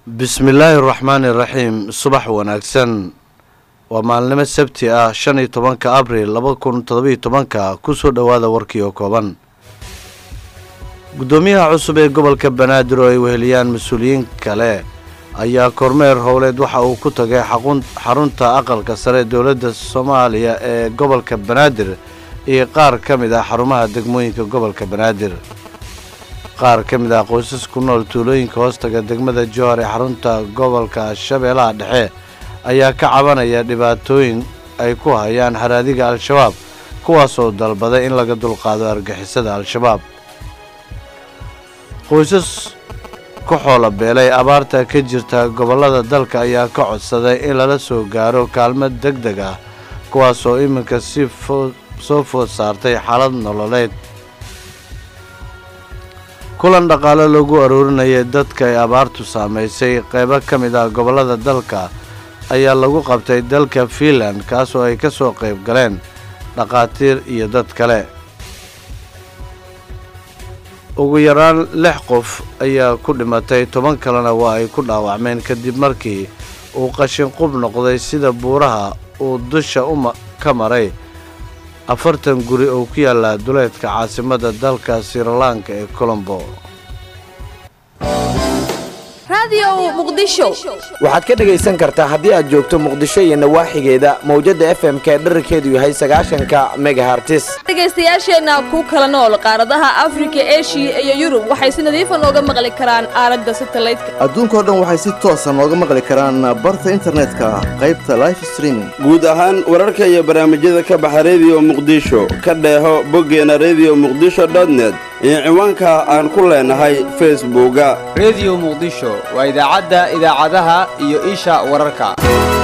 bismillaahi araxmaani iraxiim subax wanaagsan waa maalnimo sabti ah shan iyo tobanka abril laba kun todobiyo tobanka kusoo dhowaada warkii oo kooban guddoomiyaha cusub ee gobolka banaadir oo ay weheliyaan mas-uuliyiin kale ayaa kormeer howleed waxa uu ku tagay xarunta aqalka sare dowladda soomaaliya ee gobolka banaadir iyo qaar ka mid ah xarumaha degmooyinka gobolka banaadir qaar ka mid ah qoysas ku nool tuulooyinka hoostaga degmada johor ee xarunta gobolka shabeellaha dhexe ayaa ka cabanaya dhibaatooyin ay ku hayaan haraadiga al-shabaab kuwaasoo dalbaday in laga dulqaado argixisada al-shabaab qoysas ku xoola beelay abaarta ka jirta gobollada dalka ayaa ka codsaday in lala soo gaaro kaalmad deg deg ah kuwaasoo iminka si soo food saartay xaalad nololeed kulan dhaqaale lagu aroorinayay dadka ay abaartu saamaysay qaybo ka mid ah gobollada dalka ayaa lagu qabtay dalka fiinland kaasoo ay ka soo qayb galeen dhakhaatiir iyo dad kale ugu yaraan lix qof ayaa ku dhimatay toban kalena waa ay ku dhaawacmeen kadib markii uu qashin qub noqday sida buuraha uu dusha u ka maray afartan guri oo ku yaalla duleedka caasimadda dalka sirilanka ee colombo waxaad ka dhegaysan kartaa haddii aad joogto muqdisho iyo nawaaxigeeda mawjadda f m k dherarkeedu yahay sagaashanka megahartis dhegaystayaasheenna ku kala nool qaaradaha afrika eshiya iyo yurub waxay si nadiifa nooga maqli karaan aalada satalaydka adduunkao dhan waxay si toosa nooga maqli karaan barta internetka qaybta life streaming guud ahaan wararka iyo barnaamijyada ka baxa rediyo muqdisho ka dheeho boggeena rediyo muqdisho dotnet iyo ciwaanka aan ku leenahay facebooka rediyo muqdisho waa idaacadda idaacadaha iyo isha wararka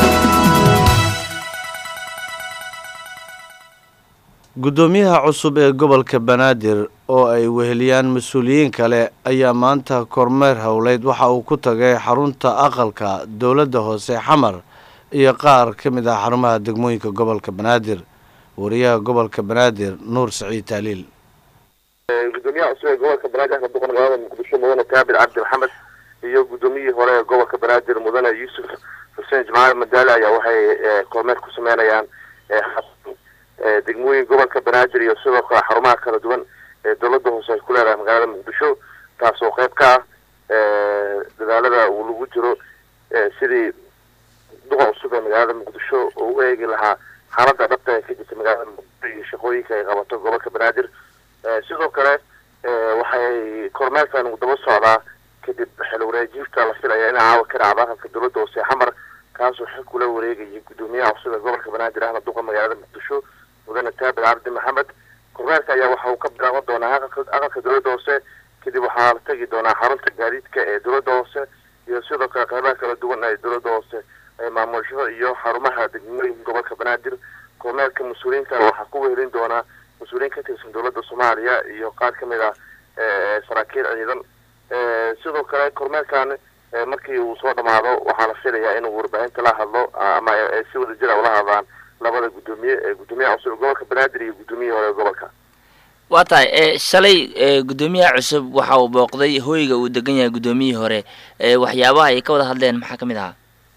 guddoomiyaha cusub ee gobolka banaadir oo ay weheliyaan mas-uuliyiin kale ayaa maanta kormeer howleyd waxa uu ku tagay xarunta aqalka dowladda hoose xamar iyo qaar ka mid ah xarumaha degmooyinka gobolka banaadir wariyaha gobolka banaadir nuur saciid taaliil gudoomiyaha cusub ee gobolka banaadir axmed boqor magaalada muqdisho mudane kaabir cabdi maxamed iyo guddoomiyihii hore ee gobolka banaadir mudane yuusuf xuseen jimcaal madaale ayaa waxay kormeer ku sameynayaan degmooyin gobolka banaadir iyo sidoo kale xarumaha kala duwan ee dowladda hoose ay ku leedahay magaalada muqdisho taasoo qayb ka ah dadaalada uu lagu jiro sidii duqa cusub ee magaalada muqdisho oo u eegi lahaa xaaladda dhabta ee ka jirta magaalada muqdisho iyo shaqooyinka ay qabato gobolka banaadir sidoo kale waxay kormeerkan daba socdaa kadib xil wareejinta la filaya in caawa ka dhacdo aqalka dowladda hoose xamar kaasoo xil kula wareegayay guddoomiyaha cusub ee gobolka banaadir ahmed duqa magaalada muqdisho mudane taabir cabdi maxamed kormeerka ayaa waxa uu ka bilaaban doonaa aqalka dowladda hoose kadib waxaa la tegi doonaa xarunta gaadiidka ee dowladda hoose iyo sidoo kale qaybaha kala duwan ee dowladda hoose ee maamusho iyo xarumaha degmooyinka gobolka banaadir kormeerka mas-uuliyiintan waxaa ku wehelin doonaa mas-uuliyiin ka tirsan dowladda soomaaliya iyo qaar ka mid ah saraakiil ciidan sidoo kale kormeerkan markii uu soo dhamaado waxaa la filayaa inuu warbaahinta la hadlo ama ay si wada jira ula hadlaan labada guddoomiye ee guddoomiyaha cusub gobolka banaadir iyo guddoomiyihii hore ee gobolka waa tahay shalay guddoomiyaha cusub waxa uu booqday hoyga uu degan yahay guddoomiyihii hore waxyaabaha ay ka wada hadleen maxaa ka mid ahaa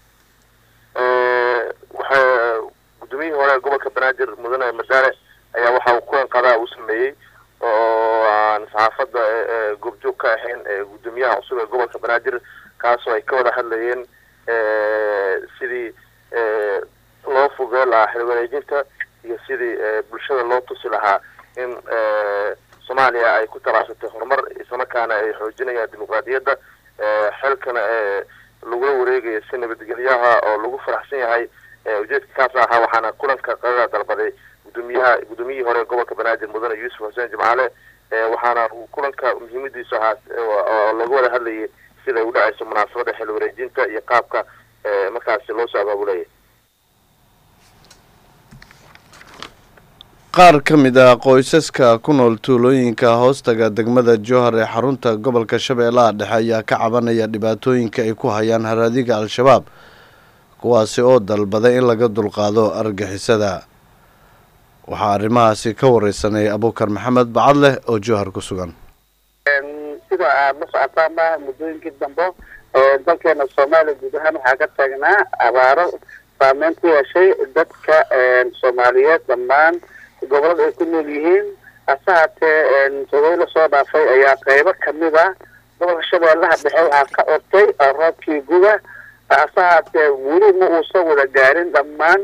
waxa guddoomiyihii hore ee gobolka banaadir mudane madaale ayaa waxa uu kulan qadaa u sameeyey oo aan saxaafadda goobjoog ka ahayn guddoomiyaha cusub ee gobolka banaadir kaasoo ay ka wada hadlayeen sidii loo fogee lahaa xil wareejinta iyo sidii bulshada loo tusi lahaa in soomaaliya ay ku talaabsatay horumar islamarkaana ay xoojinayaan dimuqraadiyadda xilkana lagula wareegayo si nabadgelyaha oo lagu faraxsan yahay ujeedka kaas ahaa waxaana kulanka qadada dalbaday gudoomiyaha guddoomiyihii hore ee gobolka banaadir mudane yuusuf xuseen jimcaale waxaana kulanka muhiimadiisu ahaa oo laga wada hadlayay sida ay u dhacayso munaasabadda xil wareejinta iyo qaabka markaasi loo soo abaabulaya qaar ka mid ah qoysaska ku nool tuulooyinka hoostaga degmada johor ee xarunta gobolka shabeellaha dhexe ayaa ka cabanaya dhibaatooyinka ay ku hayaan haraadiga al-shabaab kuwaasi oo dalbaday in laga dulqaado argixisada waxaa arrimahaasi ka wareysanay abuukar maxamed bacadleh oo johor ku sugan sida aada la socotaana muddooyinkii dambe dalkeena soomaaliya guud ahaan waxaa ka taagnaa abaaro saameyn ku yeeshay dadka soomaaliyeed dhammaan gobolada ay ku nool yihiin hase haatee todobai lasoo dhaafay ayaa qeybo kamid ah gobolka shabeellaha dhexe waxaa ka ortay roobkii guga hase haatee weli ma uusan wada gaarin dhammaan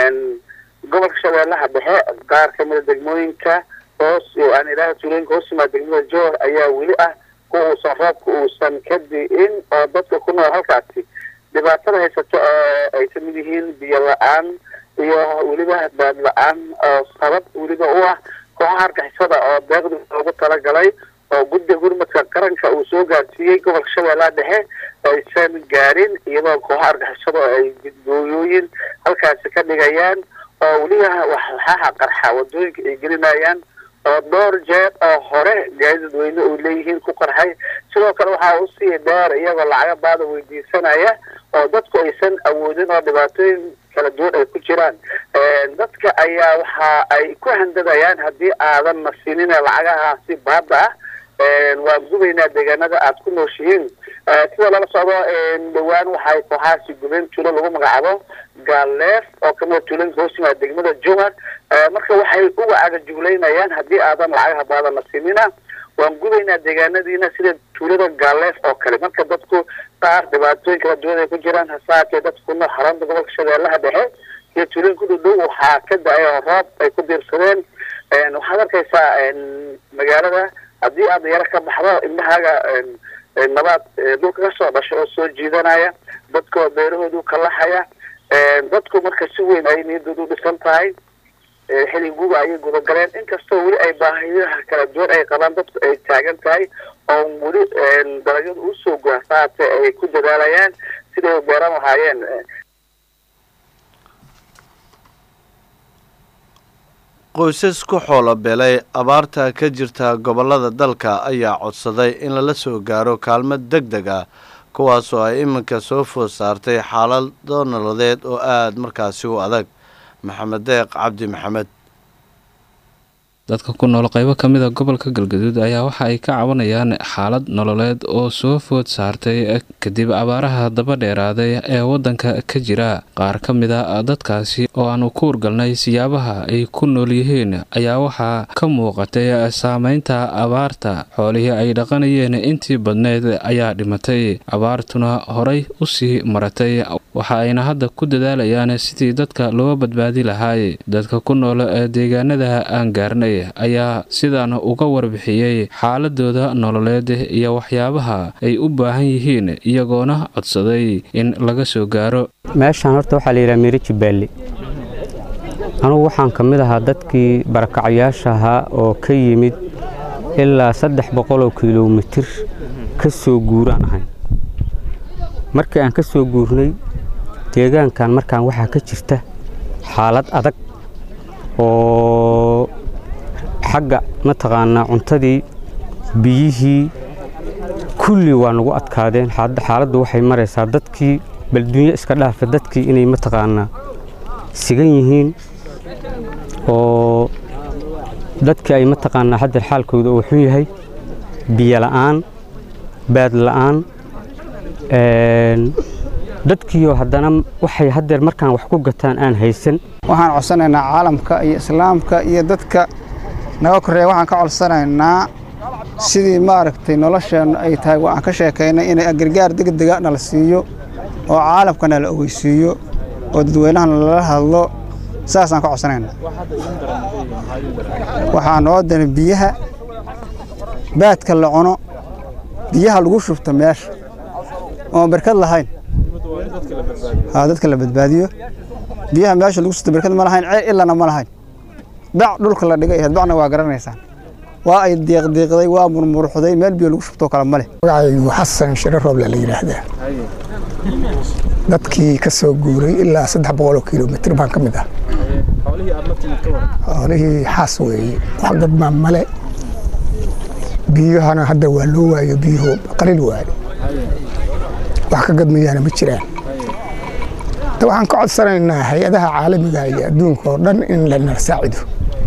gobolka shabeellaha dhexe qaar kamida degmooyinka hoos aan ilaaha tuulooyinka hoos yimaada degmada joor ayaa weli ah kuwa uusan roobka uusan ka di'in oo dadka ku nool halkaasi dhibaatada haysato oo ay kamid yihiin biyo la-aan iyo weliba baad la-aan oo sabab weliba u ah kooxaha argixisada oo deeqdi loogu talagalay oo guddiga gurmadka qaranka uu soo gaarsiiyey gobolka shabeellaha dhexe aysan gaarin iyadoo kooxaha argixisada oo ay gudgooyooyin halkaasi ka dhigayaan oo weliba waxlaxaha qarxa wadooyinka ay gelinayaan oo dhowr jeer oo hore gaadi dadweyne uu leeyihiin ku qarxay sidoo kale waxaa usii dheer iyagoo lacaga baada weydiisanaya oo dadku aysan awoodin oo dhibaatooyin kala duwan ay ku jiraan dadka ayaa waxa ay ku handadayaan haddii aadan nasinin lacagahaasi baada ah waan gubaynaa deegaanada aada ku nooshihiin sida lala socdo dhawaan waxay kooxahaasi gubeen tuulo lagu magacaabo gaaleef oo kamida tuulooyinka hoos yimaada degmada jowhar marka waxay uga cagajuglaynayaan haddii aadan lacagaha baada nasinina waan gubaynaa deegaanadiina sida tuulada gaaleef oo kale marka dadku qaar dhibaatooyin kala duwan ay ku jiraan hasaatee dadka ku nool xarunta gobolka shabeellaha dhexe iyo tuulooyin ku dhudhow waxaa ka da-ay oo roob ay ku diirsadeen waxaad arkaysaa magaalada haddii aad yaro ka baxdo indhahaaga nabaad dhulka kasoo dhasho oo soo jiidanaya dadkoo beerahoodu kalaxaya dadku marka si weyn ay niyadoodu u dhisan tahay xili guba ayay gudagaleen inkastoo weli ay baahiyaha kala duwan ay qabaan dadku ay taagan tahay oo weli dalagyadu usoo goasaate ay ku dadaalayaan siday u beeran lahaayeen qoysas ku xoolo beelay abaarta ka jirta gobollada dalka ayaa codsaday in lala soo gaaro kaalmo deg deg ah kuwaasoo ay iminka soo food saartay xaalado nololeed oo aada markaasi u adag maxamed deeq cabdi maxamed dadka ku nool qaybo ka mid a gobolka galgaduud ayaa waxa ay ka cabanayaan xaalad nololeed oo soo food saartay kadib abaaraha daba dheeraaday ee waddanka ka jira qaar ka mid a dadkaasi oo aanu ku urgalnay siyaabaha ay ku nool yihiin ayaa waxaa ka muuqatay saameynta abaarta xoolihii ay dhaqanayeen intii badneyd ayaa dhimatay abaartuna horay u sii maratay waxa ayna hadda ku dadaalayaan sidii dadka loo badbaadi lahaay dadka ku nool ee deegaanada aan gaarnay ayaa sidaan uga warbixiyey xaaladooda nololeed iyo waxyaabaha ay u baahan yihiin iyagoona codsaday in laga soo gaaro meeshaan horta waxaa layidhaha miiri jibbaale anugu waxaan ka mid ahaa dadkii barakacyaasha ahaa oo ka yimid ilaa saddex boqoloo kilomitir ka soo guuraan ahay markii aan ka soo guurnay deegaankan markaan waxaa ka jirta xaalad adag oo xagga mataqaanaa cuntadii biyihii kulli waa nagu adkaadeen xaaladdu waxay maraysaa dadkii balduunyo iska dhaafa dadkii inay mataqaanaa sigan yihiin oo dadkii ay mataqaanaa haddeer xaalkooda uu xun yahay biyo la'aan baad la'aan dadkiioo haddana waxay haddeer markaan wax ku gataan aan haysan waxaan codsanaynaa caalamka iyo islaamka iyo dadka naga korreeya waxaan ka codsanaynaa sidii maaragtay nolosheennu ay tahay waxaan ka sheekaynay inay gargaar degdega nala siiyo oo caalamka nala ogeysiiyo oo dadweynaha nalala hadlo saasaan ka codsanaynaa waxaa noo dana biyaha baadka la cuno biyaha lagu shubto meesha oon barkad lahayn dadka la badbaadiyo biyaha meesha lagu shubto barkad ma lahayn ceel ilana ma lahayn bac dhulka la dhigay ahayd bacna waa garanaysaan waa ay diiqdiiqday waa murmuruxday meel biyo lagu shubtoo kale ma leh magacaygu xasan shiro rooble la yidhaahdaa dadkii ka soo guuray ilaa saddex boqoloo kilomitir baan ka mid ah xoolihii xaas weeye wax gadmaa male biyahana hadda waa loo waayo biyuhu qalil waayo wax ka gadmayaana ma jiraan waxaan ka codsanaynaa hay-adaha caalamiga iyo adduunka oo dhan in lanala saacido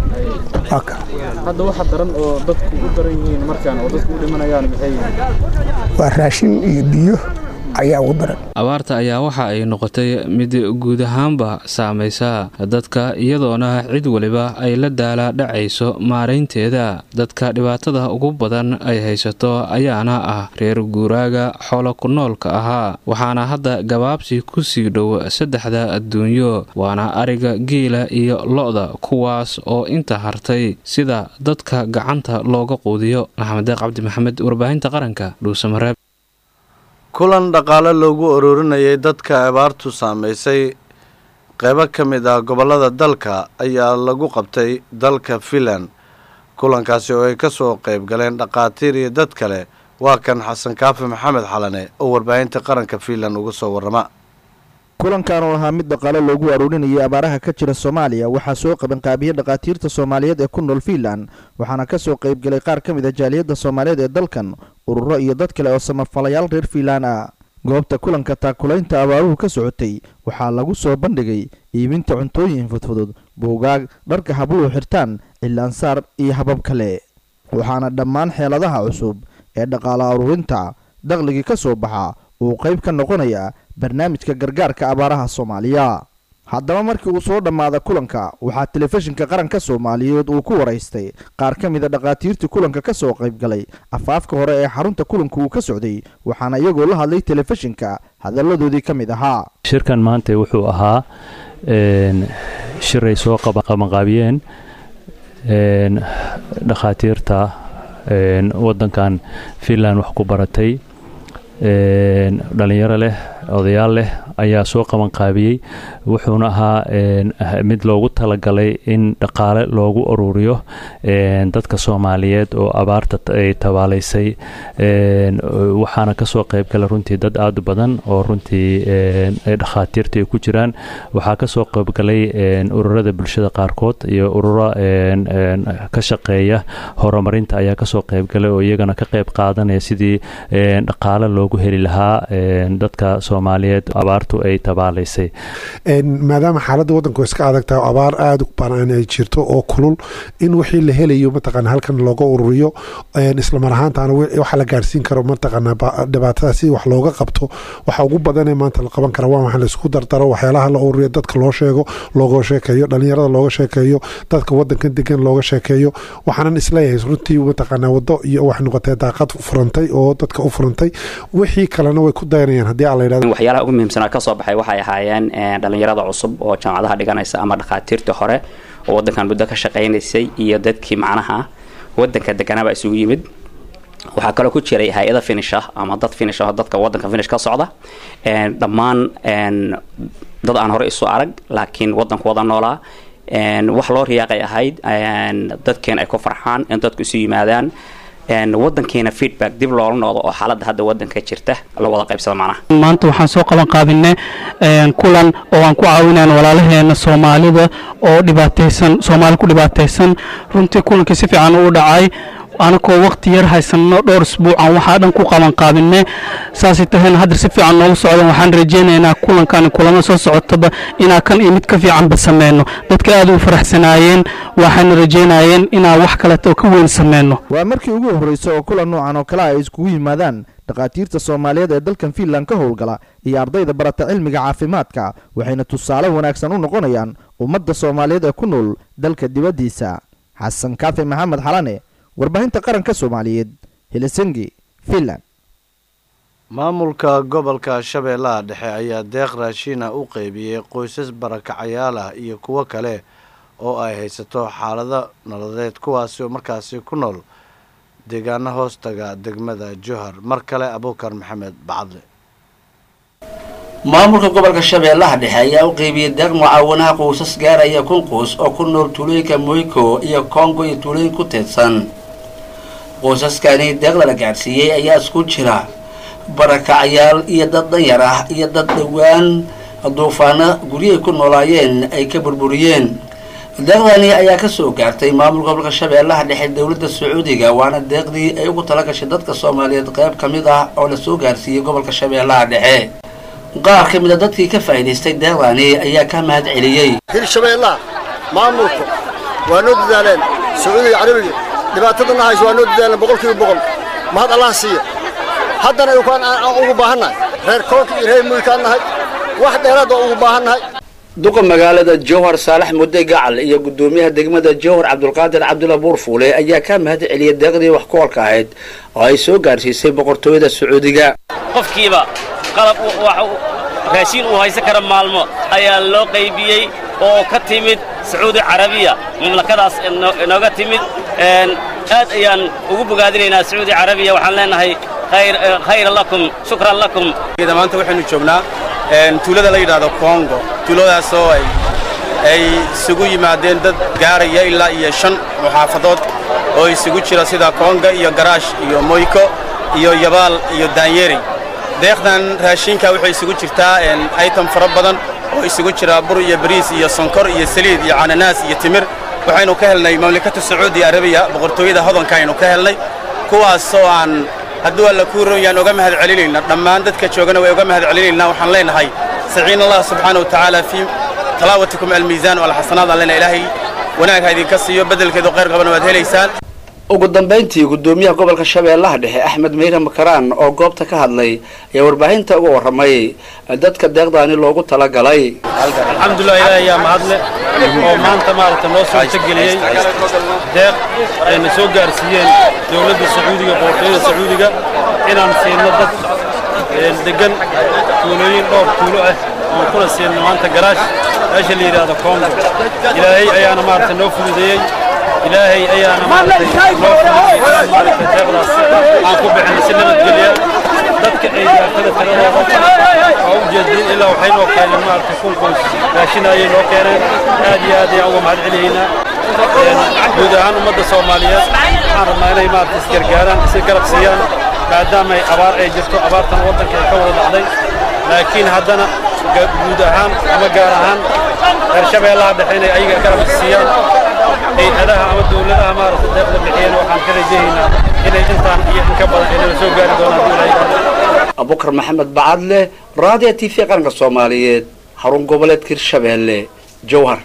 hadda waxa daran oo dadku u daran yihiin markaan oo dadku u dhimanayaan maxay yihiin waa raashin iyo biyo ayaa ugu daran abaarta ayaa waxa ay noqotay mid guud ahaanba saamaysa dadka iyadoona cid waliba ay la daala dhacayso maaraynteeda dadka dhibaatada ugu badan ay haysato ayaana ah reer guuraaga xoolo ku noolka ahaa waxaana hadda gabaabsi ku sii dhow saddexda adduunyo waana ariga geela iyo lo-da kuwaas oo inta hartay sida dadka gacanta looga quudiyo maxamed deeq cabdi maxamed warbaahinta qaranka dhuusamareeb kulan dhaqaale loogu ururinayay dadka abaartu saamaysay qeybo ka mid ah gobollada dalka ayaa lagu qabtay dalka finland kulankaasi oo ay ka soo qayb galeen dhaqaatiir iyo dad kale waa kan xasan kaafi maxamed xalane oo warbaahinta qaranka finland uga soo warrama kulankan oo ahaa mid dhaqaale loogu aruurinayay abaaraha ka jira soomaaliya waxaa soo qabanqaabiyey dhakhaatiirta soomaaliyeed ee ku nool fiinland waxaana ka soo qaybgelay qaar ka mid a jaaliyadda soomaaliyeed ee dalkan ururo iyo dad kale oo samafalayaal reer fiinland ah goobta kulanka taakulaynta abaaruhu ka socotay waxaa lagu soo bandhigay iibinta cuntooyin fudfudud buugaag dharka habluhu xirtaan cilaansaar iyo habab kale waxaana dhammaan xeeladaha cusub ee dhaqaale aruurinta dakhligii ka soo baxa uu qayb ka noqonaya barnaamijka gargaarka abaaraha soomaaliya haddaba markii uu soo dhammaada kulanka waxaa telefishinka qaranka soomaaliyeed uu ku waraystay qaar ka mid a dhakhaatiirtii kulanka ka soo qayb galay afaafka hore ee xarunta kulanka uu ka socday waxaana iyagoo la hadlay telefishinka hadalladoodii ka mid ahaa shirkan maanta wuxuu ahaa shir ay soo qabanqaabiyeen dhakhaatiirta waddankan finland wax ku baratay dhalinyaro leh odayaal leh ayaa soo qabanqaabiyey wuxuuna ahaa mid loogu talagalay in dhaqaale loogu ururiyo dadka soomaaliyeed oo abaarta ay tabaalaysay waxaana kasoo qaybgalay runtii dad aada u badan oo runtii dhakhaatiirta ay ku jiraan waxaa kasoo qaybgalay ururada bulshada qaarkood iyo ururo ka shaqeeya horumarinta ayaa kasoo qaybgalay oo iyagana ka qayb qaadanaya sidii dhaqaale loogu heli lahaa dadka soomaaliyeed abaartu ay tabaalaysay maadaama xaaladda waddanku iska adag tahay oo abaar aada u banaan ay jirto oo kulul in wixii la helayo mataqaana halkan looga ururiyo islamar ahaantaana waxa la gaarsiin karo mataqaana dhibaatada si wax looga qabto waxa ugu badanee maanta la qaban kara waa waxa laisku dardaro waxyaalaha la ururiyo dadka loo sheego looga sheekeeyo dhalinyarada looga sheekeeyo dadka wadankan degan looga sheekeeyo waxaanan isleeyahay runtii mataqaana wado iyo waxay noqotay daaqad furantay oo dadka u furantay wixii kalena way ku dayanayaan haddii aan la yidhahdo waxyaalaha ugu muhiimsanaa kasoo baxay waxay ahaayeen dhalinyarada cusub oo jaamacadaha dhiganaysa ama dhakhaatiirtii hore oo wadankan muddo ka shaqaynaysay iyo dadkii macnaha wadanka deganaba isugu yimid waxaa kaloo ku jiray hay-ada finish ah ama dad finish ah oo dadka wadanka finish ka socda dhammaan dad aan hore isu arag laakiin wadanku wada noolaa wax loo riyaaqay ahayd dadkeen ay ku farxaan in dadku isu yimaadaan wadankeena feedback dib loola noqdo oo xaaladda hadda wadanka jirta la wada qaybsada macnaha maanta waxaan soo qaban qaabinay kulan oo aan ku caawinayn walaalaheena soomaalida oo dhibaataysan soomaali ku dhibaataysan runtii kulankii si fiican uu dhacay anakoo waqti yar haysano dhowr isbuucan waxaa dhan ku qaban qaabine saasay tahayna hadda si fiican noogu socdaan waxaan rajaynaynaa kulankan kulamo soo socotaba inaa kan iyo mid ka fiicanba sameyno dadka aad u faraxsanaayeen waxayna rajaynayeen inaa wax kaleeto oo ka weyn sameyno waa markii ugu horreysa oo kulan noocan oo kale ay iskugu yimaadaan dhakhaatiirta soomaaliyeed ee dalkan fiinland ka howlgala iyo ardayda barata cilmiga caafimaadka waxayna tusaale wanaagsan u noqonayaan ummadda soomaaliyeed ee ku nool dalka dibaddiisa xasan kaafi maxamed xalane warbaahinta qaranka soomaaliyeed helisingi finland maamulka gobolka shabeellaha dhexe ayaa deeq raashiina u qeybiyey qoysas barakacayaal ah iyo kuwo kale oo ay haysato xaalado nololeed kuwaasi oo markaasi ku nool deegaano hoostaga degmada johar mar kale abuukar maxamed bacadle maamulka gobolka shabeellaha dhexe ayaa u qeybiyey deeq mucaawanaha qoysas gaaraya kun qoys oo ku nool tuulooyinka moyko iyo kongo iyo tuulooyin ku teedsan qoysaskani deeqda la gaadhsiiyey ayaa isku jira barakacayaal iyo dad danyar ah iyo dad dhowaan duufaano guryahay ku noolaayeen ay ka burburiyeen deeqdani ayaa kasoo gaartay maamulka gobolka shabeellaha dhexe dowladda sacuudiga waana deeqdii ay ugu talagashay dadka soomaaliyeed qayb ka mid ah oo lasoo gaarsiiyey gobolka shabeellaha dhexe qaar ka mid a dadkii ka faa'iidaystay deeqdani ayaa ka mahad celiyey hirshabeellaha maamulka waa noo dadaaleen sacuudiga carabiga dhibaatadana hayso waa noo dadaaleen boqolkiiba boqol mahad allah siiya haddana aan ugu baahannahay reer koonka iyo reer muykaan nahay wax dheeraad oo ugu baahan nahay duqa magaalada jowhar saalax mudde gacal iyo gudoomiyaha degmada jowhar cabdulqaadir cabdulla buurfuule ayaa ka mahad celiyay deeqdii wax ku olka ahayd oo ay soo gaarsiisay boqortooyada sacuudiga qofkiiba qalab raashiin uu haysan kara maalmo ayaa loo qaybiyey oo ka timid sacuudi carabiya mamlakadaas inooga timid aad ayaan ugu bogaadinaynaa sacuudi carabiya waxaan leenahay khayra lakum shukran lakum maanta waxaynu joognaa tuulada la yidhaahdo kongo tuuladaasoo ay ay isugu yimaadeen dad gaaraya ilaa iyo shan muxaafadood oo isugu jira sida konga iyo garaash iyo moyko iyo yabaal iyo daanyeri deeqdan raashinka waxay isugu jirtaa item fara badan oo isugu jira bur iyo bariis iyo sonkor iyo saliid iyo cananaas iyo timir waxaynu ka helnay mamlakata sacuudi arabiya boqortooyada hodanka aynu ka helnay kuwaasoo aan hadduu alla kuu roon yaan uga mahad celinayna dhammaan dadka joogana way uga mahad celinaynaa waxaan leenahay saciin allah subxaana wa tacaala fii talaawatikum almiisaan walxasanaad aan leenahay ilaahay wanaag ha idinka siiyo beddelkeedu khayr qabana waad helaysaan ugu dambayntii gudoomiyaha gobolka shabeellaha dhexe axmed meyre makaraan oo goobta ka hadlay ayaa warbaahinta uga warramay dadka deeqdaani loogu talagalay alxamdulilah ilaahay ayaa mahadle oo maanta maaragta noo suurtageliyey deeq ayna soo gaarsiiyeen dowladda sacuudiga boqortooyada sacuudiga inaan siino dad degan tuulooyin dhowr tuulo ah oon kuna siino maanta garaash meesha la yidhaahdo kongo ilaahay ayaana maaragta noo fududeeyey ilaahay ayaana maaragtay noo fududeeyey maaragtay deeqdaas aan ku bixinay si nabadgelya dadka ay gaartada tiradooda waa u jeedin ilaa waxay noo keeneen maaragtay kun qoys raashin ayay noo keeneen aad iyo aad ayaan uga mahad celiyaynaa guud ahaan ummadda soomaaliyeed waxaan rabnaa inay maaragtay isgargaaraan is garab siiyaan maadaama ay abaar ay jirto abaartan waddanka ay ka wada dhacday laakiin haddana guud ahaan ama gaar ahaan reer shabeellaha dhexe inay ayaga garab siiyaan hay-adaha ama dowladaha maaragtay deeqda bixiyeen waxaan ka rajahaynaa inay intaan iyo in ka badan inala soo gaari doonaan hadduu ilaahay abubakar maxamed bacadle raadiyo t v qaranka soomaaliyeed xarun goboleedka hirshabeelle jowhar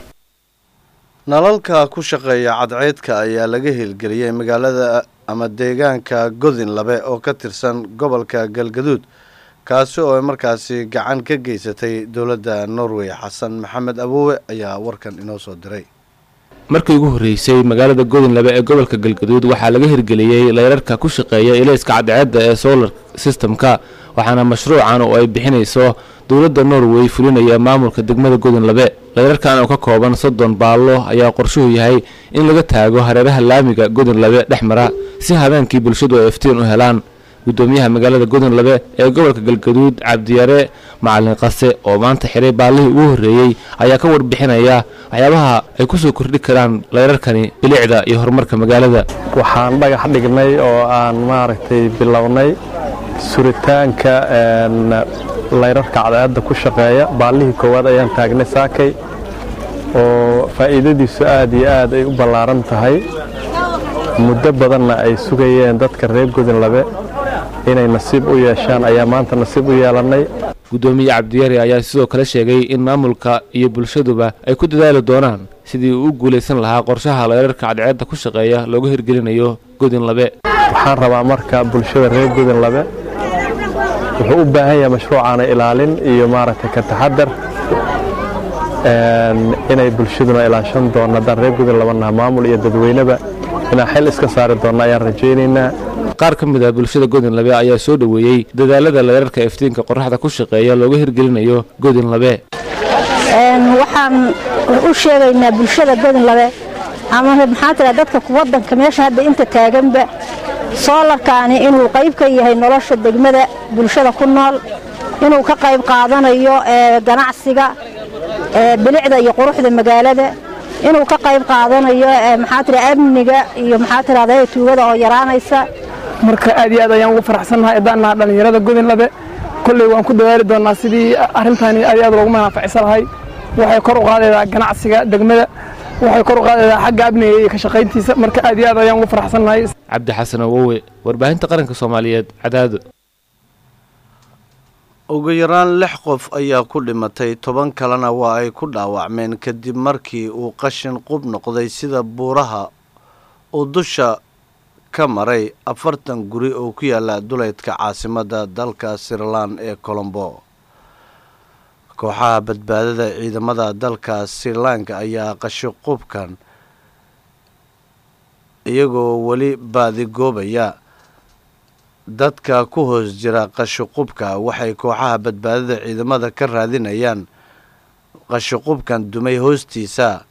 nalalka ku shaqeeya cadceedka ayaa laga hirgeliyey magaalada ama deegaanka godin labe oo ka tirsan gobolka galgaduud kaasi oo markaasi gacan ka geysatay dowladda norway xasan maxamed aboowe ayaa warkan inoo soo diray markii ugu horreysay magaalada godinlabe ee gobolka galgaduud waxaa laga hirgeliyey leyrarka ku shaqeeya ilayska cadceedda ee solar systemka waxaana mashruucan oo ay bixinayso dowladda norway fulinaya maamulka degmada godinlabe leyrarkan oo ka kooban soddon baallo ayaa qorshuhu yahay in laga taago hareeraha laamiga godinlabe dhex mara si habeenkii bulshadu ay iftiin u helaan gudoomiyaha magaalada godinlabe ee gobolka galgaduud cabdiyare macalin qase oo maanta xiray baallihii ugu horreeyey ayaa ka warbixinaya waxyaabaha ay ku soo kordhi karaan leyrarkani bilicda iyo horumarka magaalada waxaan dhagax dhignay oo aan maaragtay bilownay suritaanka leyrarka cadceedda ku shaqeeya baallihii koowaad ayaan taagnay saakay oo faa'iidadiisu aad iyo aad ay u ballaaran tahay muddo badanna ay sugayeen dadka reer godinlabe inay nasiib u yeeshaan ayaa maanta nasiib u yeelannay gudoomiye cabdiyare ayaa sidoo kale sheegay in maamulka iyo bulshaduba ay ku dadaali doonaan sidii uu u guulaysan lahaa qorshaha leyrarka cadceedda ku shaqeeya loogu hirgelinayo godinlabe waxaan rabaa marka bulshada reer godinlabe wuxuu u baahan yahay mashruucaana ilaalin iyo maaragtay ka taxadar inay bulshaduna ilaashan doonno haddaan reer godinlaba naha maamul iyo dadweyneba inaan xil iska saari doonno ayaan rajaynaynaa qaar ka mid ah bulshada godinlabe ayaa soo dhoweeyey dadaalada leerarka iftiinka qoraxda ku shaqeeya looga hirgelinayo godinlabe waxaan u sheegaynaa bulshada godinlabe ama maxaa tira dadka wadanka meesha hadda inta taaganba soolarkaani inuu qayb ka yahay nolosha degmada bulshada ku nool inuu ka qayb qaadanayo ganacsiga bilicda iyo quruxda magaalada inuu ka qayb qaadanayo maxaa tira amniga iyo maxaa tirahda tuugada oo yaraanaysa marka aad iyo aad ayaan ugu faraxsannahay haddaan naha dhallinyarada godinlabe kolley waan ku dadaali doonnaa sidii arrintani aad iyo aad loogu manaaficsan lahay waxay kor u qaadaydaa ganacsiga degmada waxay kor u qaadaydaa xagga amniga iyo ka shaqayntiisa marka aad iyo aad ayaan ugu faraxsannahay cabdi xasan awowe warbaahinta qaranka soomaaliyeed cadaado ugu yaraan lix qof ayaa ku dhimatay toban kalena waa ay ku dhaawacmeen kadib markii uu qashin qub noqday sida buuraha uu dusha ka maray afartan guri oo ku yaala duleydka caasimadda dalka sirilan ee colombo kooxaha badbaadada ciidamada dalka sirilanka ayaa qashiqubkan iyagoo weli baadigoobaya dadka ku hoos jira qashiqubka waxay kooxaha badbaadada ciidamada ka raadinayaan qashiqubkan dumay hoostiisa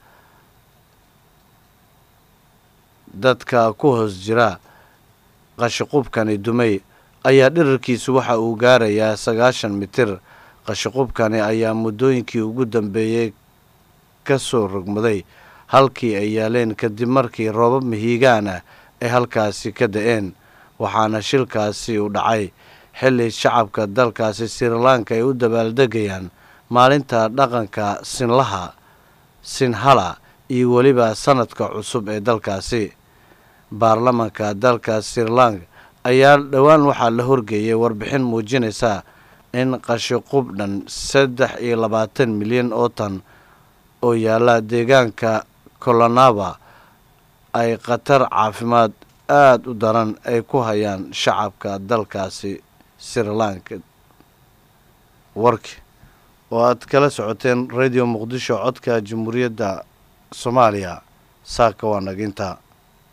dadka ku hoos jira qashiqubkani dumay ayaa dhirarkiisu waxa uu gaarayaa sagaashan mitir qashiqubkani ayaa muddooyinkii ugu dambeeyey ka soo rogmaday halkii ay yaaleen kadib markii roobab mihiigaan ah ay halkaasi ka da-een waxaana shilkaasi u dhacay xilli shacabka dalkaasi sirilanka ay u dabaaldegayaan maalinta dhaqanka sinlaha sinhala iyo weliba sanadka cusub ee dalkaasi baarlamanka dalka sirilanka ayaa dhowaan waxaa la horgeeyay warbixin muujinaysa in qashiqub dhan saddex iyo labaatan milyan oo tan oo yaalla deegaanka colonava ay khatar caafimaad aada u daran ay ku hayaan shacabka dalkaasi sirilanka warki oo aad kala socoteen radio muqdisho codka jamhuuriyadda soomaaliya saaka waa naginta